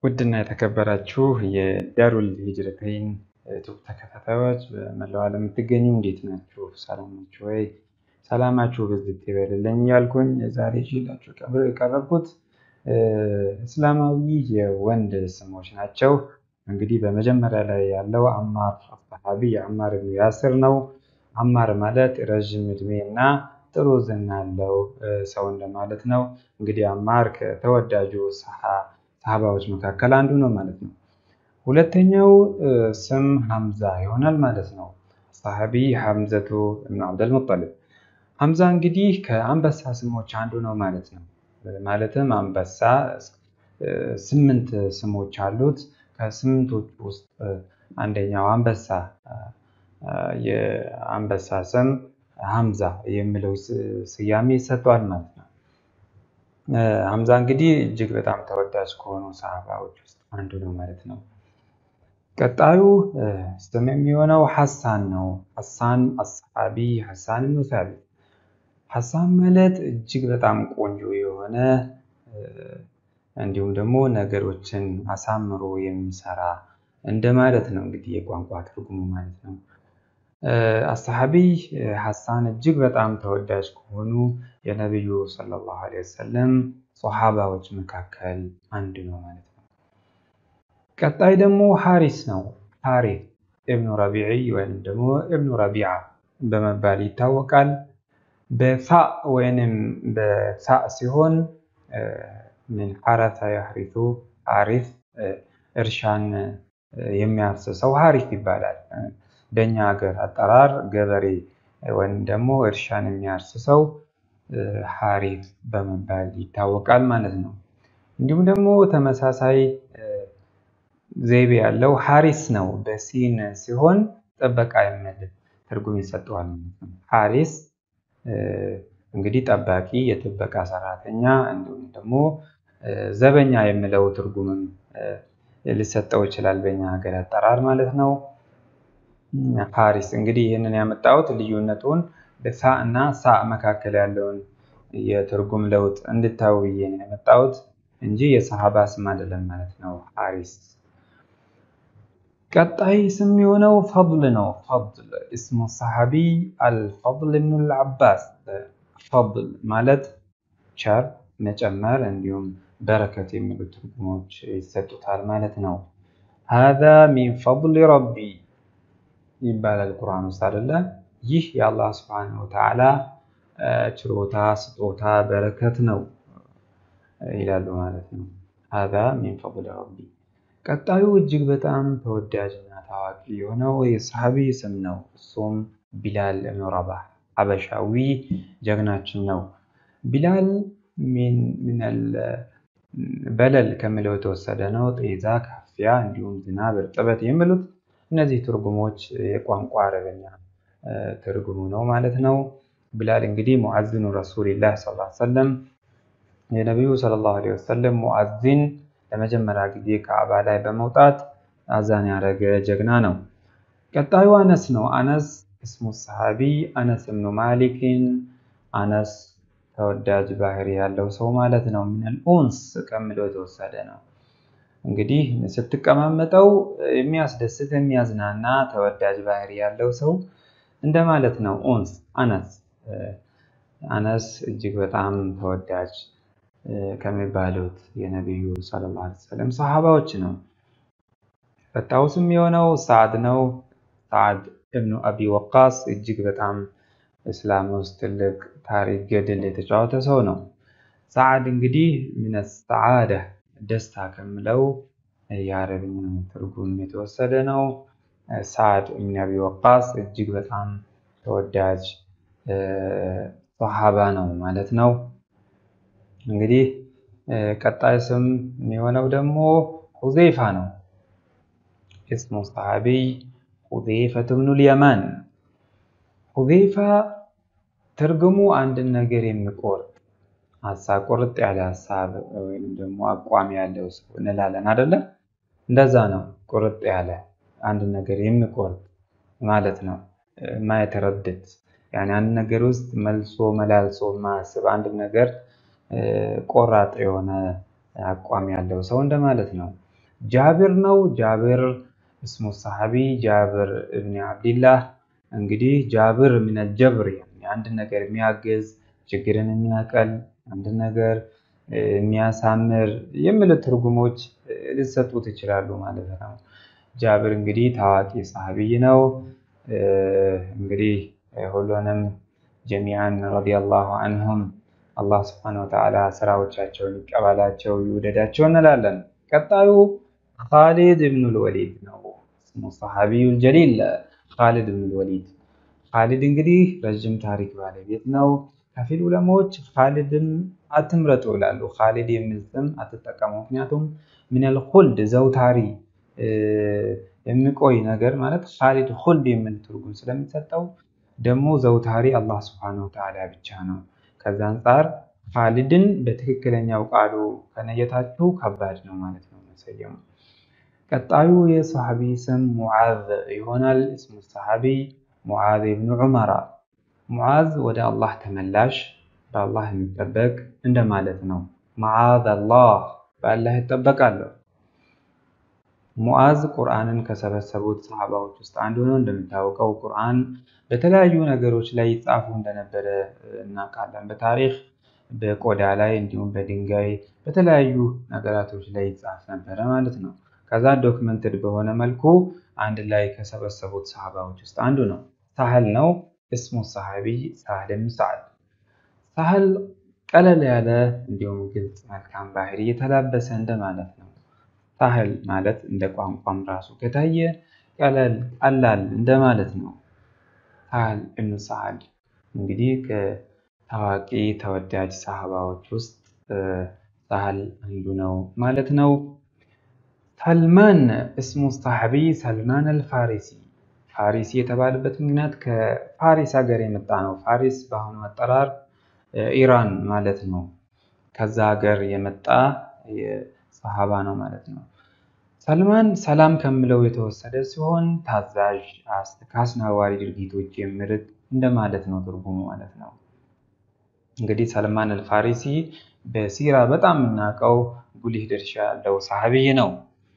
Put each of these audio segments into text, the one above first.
ውድና የተከበራችሁ የዳሩል ሂጅረተይን ዩቱብ ተከታታዮች በመላው ዓለም የምትገኙ እንዴት ናችሁ? ሰላም ናችሁ ወይ? ሰላማችሁ ብዝት ይበልልኝ ያልኩኝ ዛሬ ይዤላችሁ የቀረብኩት እስላማዊ የወንድ ስሞች ናቸው። እንግዲህ በመጀመሪያ ላይ ያለው አማር አስሐቢ የአማር ብኑ ያስር ነው። አማር ማለት ረዥም እድሜ እና ጥሩ ዝና ያለው ሰው እንደማለት ነው። እንግዲህ አማር ከተወዳጁ ሰሃባዎች መካከል አንዱ ነው ማለት ነው። ሁለተኛው ስም ሐምዛ ይሆናል ማለት ነው። ሰሃቢ ሐምዘቱ እብኑ አብደልሙጠሊብ። ሐምዛ እንግዲህ ከአንበሳ ስሞች አንዱ ነው ማለት ነው። ማለትም አንበሳ ስምንት ስሞች አሉት። ከስምንቶቹ ውስጥ አንደኛው አንበሳ የአንበሳ ስም ሐምዛ የሚለው ስያሜ ይሰጠዋል ማለት ነው። ሐምዛ እንግዲህ እጅግ በጣም ተወዳጅ ከሆኑ ሰሃባዎች ውስጥ አንዱ ነው ማለት ነው። ቀጣዩ ስም የሚሆነው ሐሳን ነው። ሐሳን አሰሐቢ ሐሳን ብኑ ሳቢት። ሐሳን ማለት እጅግ በጣም ቆንጆ የሆነ እንዲሁም ደግሞ ነገሮችን አሳምሮ የሚሰራ እንደማለት ነው እንግዲህ የቋንቋ ትርጉሙ ማለት ነው። አሰሐቢ ሐሳን እጅግ በጣም ተወዳጅ ከሆኑ የነቢዩ ሰለላሁ ዐለይሂ ወሰለም ሶሐባዎች መካከል አንዱ ነው ማለት ነው። ቀጣይ ደግሞ ሐሪስ ነው። ሐሪስ እብኑ ረቢዒ ወይም ደግሞ እብኑ ረቢዓ በመባል ይታወቃል። በፋ ወይንም በሳ ሲሆን ምን ሐረሰ ያህሪሱ ሐሪስ እርሻን የሚያርስ ሰው ሐሪስ ይባላል። በእኛ ሀገር አጠራር ገበሬ ወይም ደግሞ እርሻን የሚያርስ ሰው ሐሪስ በመባል ይታወቃል ማለት ነው። እንዲሁም ደግሞ ተመሳሳይ ዘይቤ ያለው ሐሪስ ነው። በሲን ሲሆን ጥበቃ የሚል ትርጉም ይሰጠዋል ማለት ነው። ሐሪስ እንግዲህ ጠባቂ፣ የጥበቃ ሰራተኛ እንዲሁም ደግሞ ዘበኛ የሚለው ትርጉምም ሊሰጠው ይችላል በእኛ ሀገር አጠራር ማለት ነው። ሐሪስ እንግዲህ ይህንን ያመጣሁት ልዩነቱን በሳ እና ሳ መካከል ያለውን የትርጉም ለውጥ እንድታዩ ብዬ ነው ያመጣሁት እንጂ የሰሃባ ስም አይደለም ማለት ነው። ሐሪስ ቀጣይ ስም የሆነው ፈድል ነው። ፈድል እስሙ ሰሃቢ አልፈድል ብኑ ልዓባስ። ፈድል ማለት ቸር፣ መጨመር እንዲሁም በረከት የሚሉ ትርጉሞች ይሰጡታል ማለት ነው። ሃዛ ሚን ፈድሊ ረቢ ይባላል ቁርአን ውስጥ አይደለ? ይህ የአላህ ስብሐነሁ ወተዓላ ችሮታ፣ ስጦታ፣ በረከት ነው ይላሉ ማለት ነው። ሃዛ ሚን ፈድሊ ረቢ። ቀጣዩ እጅግ በጣም ተወዳጅና ታዋቂ የሆነው የሰሃቢ ስም ነው። እሱም ቢላል እብኑ ረባህ ሐበሻዊ ጀግናችን ነው። ቢላል ሚነል በለል ከሚለው የተወሰደ ነው። ጤዛ፣ ካፊያ እንዲሁም ዝናብ፣ እርጥበት የሚሉት እነዚህ ትርጉሞች የቋንቋ አረበኛ ትርጉሙ ነው ማለት ነው። ቢላል እንግዲህ ሙዓዚኑ ረሱሊላህ ሰለላሁ ዐለይሂ ወሰለም የነቢዩ ሰለላሁ ዐለይሂ ወሰለም ሙዓዚን ለመጀመሪያ ጊዜ ከአባ ላይ በመውጣት አዛን ያደረገ ጀግና ነው። ቀጣዩ አነስ ነው። አነስ እስሙ ሰሃቢ አነስ እብኑ ማሊክን አነስ ተወዳጅ ባህሪ ያለው ሰው ማለት ነው። ሚነል ኡንስ ከሚለው የተወሰደ ነው። እንግዲህ ስትቀማመጠው የሚያስደስት የሚያዝናና ተወዳጅ ባህሪ ያለው ሰው እንደማለት ነው። ኡንስ አነስ አነስ እጅግ በጣም ተወዳጅ ከሚባሉት የነቢዩ ሰለላሁ ዐለይሂ ወሰለም ሰሃባዎች ነው። ቀጣዩ ስም የሆነው ሰዓድ ነው። ሰዓድ እብኑ አቢ ወቃስ እጅግ በጣም እስላም ውስጥ ትልቅ ታሪክ ገድል የተጫወተ ሰው ነው። ሰዓድ እንግዲህ ሚነ ሰዓዳ ደስታ ከምለው የአረብኛ ትርጉም የተወሰደ ነው። ሰዓድ እብኑ አቢ ወቃስ እጅግ በጣም ተወዳጅ ሰሃባ ነው ማለት ነው። እንግዲህ ቀጣይ ስም የሚሆነው ደግሞ ሁዜይፋ ነው። እስሙ ሰሃቢይ ሁዜይፈቱ ብኑል የማን። ሁዜይፋ ትርጉሙ አንድን ነገር የሚቆርጥ ሀሳብ ቁርጥ ያለ ሀሳብ ወይም ደግሞ አቋም ያለው ሰው እንላለን አይደለም? እንደዛ ነው። ቁርጥ ያለ አንድ ነገር የሚቆርጥ ማለት ነው። ማየተረድድ ያኔ አንድ ነገር ውስጥ መልሶ መላልሶ ማስብ አንድ ነገር ቆራጥ የሆነ አቋም ያለው ሰው እንደማለት ነው። ጃብር ነው። ጃብር እስሙ ሰሐቢ ጃብር እብኒ አብድላህ። እንግዲህ ጃብር ሚነል ጀብር አንድ ነገር የሚያግዝ ችግርን የሚያቀል አንድ ነገር የሚያሳምር የሚሉት ትርጉሞች ሊሰጡት ይችላሉ ማለት ነው። ጃብር እንግዲህ ታዋቂ ሰሐቢይ ነው። እንግዲህ ሁሉንም ጀሚዓን ረዲየላሁ አንሁም አላህ ስብሐነሁ ወተዓላ ስራዎቻቸውን ይቀበላቸው ይውደዳቸው እንላለን። ቀጣዩ ኻሊድ ብኑል ወሊድ ነው። ስሙ ሰሐቢዩል ጀሊል ኻሊድ ብኑል ወሊድ። ኻሊድ እንግዲህ ረዥም ታሪክ ባለቤት ነው። ከፊል ዑለማዎች ኻሊድን አትምረጡ ይላሉ። ኻሊድ የሚል ስም አትጠቀሙ። ምክንያቱም ሚነል ኹልድ ዘውታሪ የሚቆይ ነገር ማለት ኻሊድ ኹልድ የሚል ትርጉም ስለሚሰጠው ደግሞ ዘውታሪ አላህ ስብሐነሁ ወተዓላ ብቻ ነው። ከዛ አንጻር ኻሊድን በትክክለኛው ቃሉ ከነየታችሁ ከባድ ነው ማለት ነው መሰየሙ። ቀጣዩ የሰሐቢ ስም ሙዓዝ ይሆናል። እስሙ ሰሐቢ ሙዓዝ ብኑ ዑመራ። ሙዓዝ ወደ አላህ ተመላሽ በአላህ የሚጠበቅ እንደማለት ነው። መዓዝ አላህ በአላህ ይጠበቃለሁ። ሙዓዝ ቁርአንን ከሰበሰቡት ሰሃባዎች ውስጥ አንዱ ነው። እንደሚታወቀው ቁርአን በተለያዩ ነገሮች ላይ ይጻፉ እንደነበረ እናውቃለን። በታሪክ በቆዳ ላይ እንዲሁም በድንጋይ በተለያዩ ነገራቶች ላይ ይጻፍ ነበረ ማለት ነው። ከዛ ዶክመንትድ በሆነ መልኩ አንድ ላይ ከሰበሰቡት ሰሃባዎች ውስጥ አንዱ ነው። ሳህል ነው። እስሙ ሰሐቢ ሳህል ብን ሰዓድ። ሳህል ቀለል ያለ እንዲሁም ግልጽ መልካም ባህሪ የተላበሰ እንደማለት ነው። ሳህል ማለት እንደ ቋንቋም ራሱ ከታየ ቀለል ቀላል እንደማለት ነው። ሳህል እብኑ ሰዓድ እንግዲህ ከታዋቂ ተወዳጅ ሰሃባዎች ውስጥ ሳህል አንዱ ነው ማለት ነው። ሰልማን እስሙ ሰሐቢ ሰልማን አልፋሪሲ ፋሪሲ የተባለበት ምክንያት ከፋሪስ ሀገር የመጣ ነው። ፋሪስ በአሁኑ አጠራር ኢራን ማለት ነው። ከዛ ሀገር የመጣ ሰሃባ ነው ማለት ነው። ሰልማን ሰላም ከሚለው የተወሰደ ሲሆን ታዛዥ፣ ከአስነዋሪ ድርጊቶች የሚርቅ እንደማለት ነው ትርጉሙ ማለት ነው። እንግዲህ ሰልማን አልፋሪሲ በሲራ በጣም የምናውቀው ጉልህ ድርሻ ያለው ሰሐቢይ ነው።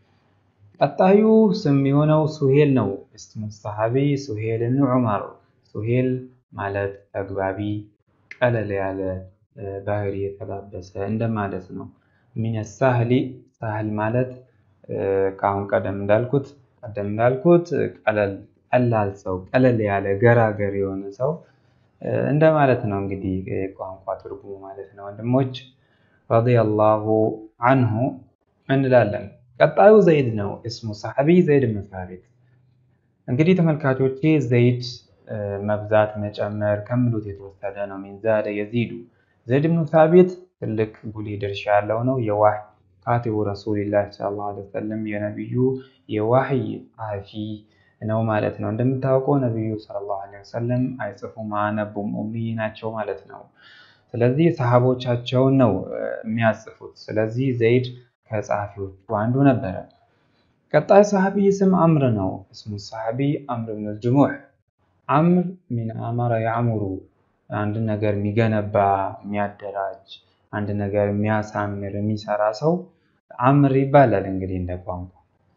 ቀጣዩ ስም የሆነው ሱሄል ነው። እስሙ ሰሐቢ ሱሄል ብን ዑመር። ሱሄል ማለት ተግባቢ፣ ቀለል ያለ ባህሪ የተላበሰ እንደማለት ነው። ሚነ ሳህሊ ሳህል ማለት ከአሁን ቀደም እንዳልኩት ቀደም እንዳልኩት ቀላል ሰው፣ ቀለል ያለ ገራገር የሆነ ሰው እንደማለት ነው። እንግዲህ ቋንቋ ትርጉሙ ማለት ነው። ወንድሞች ረዲየላሁ አንሁ እንላለን። ቀጣዩ ዘይድ ነው። እስሙ ሰሐቢ ዘይድ ብን ሳቢት። እንግዲህ ተመልካቾቼ ዘይድ መብዛት መጨመር ከሚሉት የተወሰደ ነው። ሚን ዛደ የዚዱ ዘይድ ብን ሳቢት ትልቅ ጉልህ ድርሻ ያለው ነው። የዋህይ ካቲቡ ረሱሊላህ ሰለላሁ ዐለይሂ ወሰለም የነቢዩ የዋህይ ጸሐፊ ነው ማለት ነው። እንደምታውቀው ነቢዩ ሰለላሁ ዐለይሂ ወሰለም አይጽፉም፣ አያነቡም፣ ኡሚ ናቸው ማለት ነው። ስለዚህ ሰሃቦቻቸውን ነው የሚያጽፉት። ስለዚህ ዘይድ ከጸሐፊዎቹ አንዱ ነበረ። ቀጣይ ሰሐቢ ስም አምር ነው። እስሙ ሰሐቢ አምር ብን ጅሙዕ። አምር ሚን አመረ ያዕሙሩ አንድ ነገር የሚገነባ የሚያደራጅ፣ አንድ ነገር የሚያሳምር የሚሰራ ሰው አምር ይባላል። እንግዲህ እንደ ቋንቋ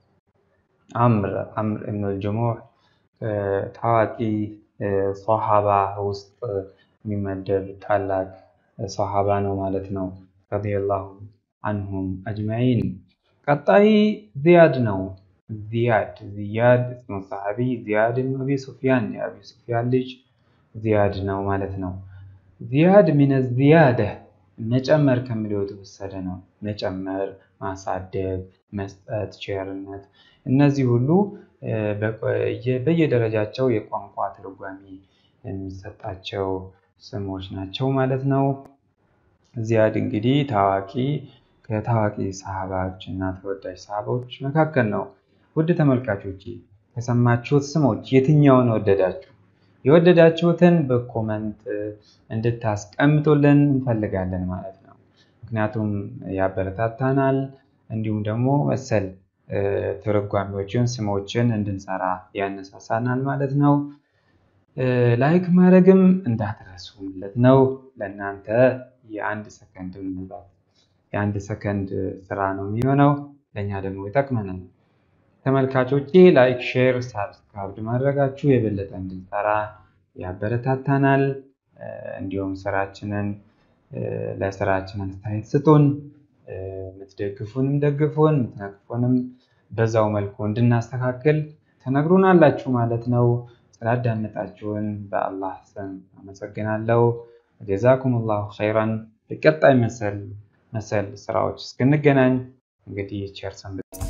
አምር አምር ብን ጅሙዕ ታዋቂ ሶሃባ ውስጥ የሚመደብ ታላቅ ሶሃባ ነው ማለት ነው። ረዲየላሁ አንሁም አጅማዒን። ቀጣይ ዚያድ ነው። ዚያድ ዚያድ እስሙ ሰሐቢ ዚያድ ብን አቢ ሱፊያን የአቢ ሱፊያን ልጅ ዚያድ ነው ማለት ነው። ዚያድ ሚነ ዚያደ መጨመር ከሚለው የተወሰደ ነው። መጨመር፣ ማሳደግ፣ መስጠት፣ ቸርነት እነዚህ ሁሉ በየደረጃቸው የቋንቋ ትርጓሜ የሚሰጣቸው ስሞች ናቸው ማለት ነው። ዚያድ እንግዲህ ታዋቂ ከታዋቂ ሰሃባዎች እና ተወዳጅ ሰሃባዎች መካከል ነው። ውድ ተመልካቾች ከሰማችሁት ስሞች የትኛውን ወደዳችሁ? የወደዳችሁትን በኮመንት እንድታስቀምጡልን እንፈልጋለን ማለት ነው። ምክንያቱም ያበረታታናል፣ እንዲሁም ደግሞ መሰል ትርጓሜዎችን ስሞችን እንድንሰራ ያነሳሳናል ማለት ነው። ላይክ ማድረግም እንዳትረሱ ማለት ነው። ለእናንተ የአንድ ሰከንድ ምናልባት የአንድ ሰከንድ ስራ ነው የሚሆነው። ለእኛ ደግሞ ይጠቅመናል። ተመልካቾቼ ላይክ፣ ሼር፣ ሳብስክራይብ ማድረጋችሁ የበለጠ እንድንሰራ ያበረታታናል። እንዲሁም ስራችንን ለስራችን አስተያየት ስጡን። የምትደግፉንም ደግፉን፣ የምትነቅፉንም በዛው መልኩ እንድናስተካክል ተነግሩናላችሁ ማለት ነው። ስላዳመጣችሁን በአላህ ስም አመሰግናለሁ። ጀዛኩም ላሁ ኸይራን። በቀጣይ መሰል መሰል ስራዎች እስክንገናኝ እንግዲህ ቸር ሰንብቱ።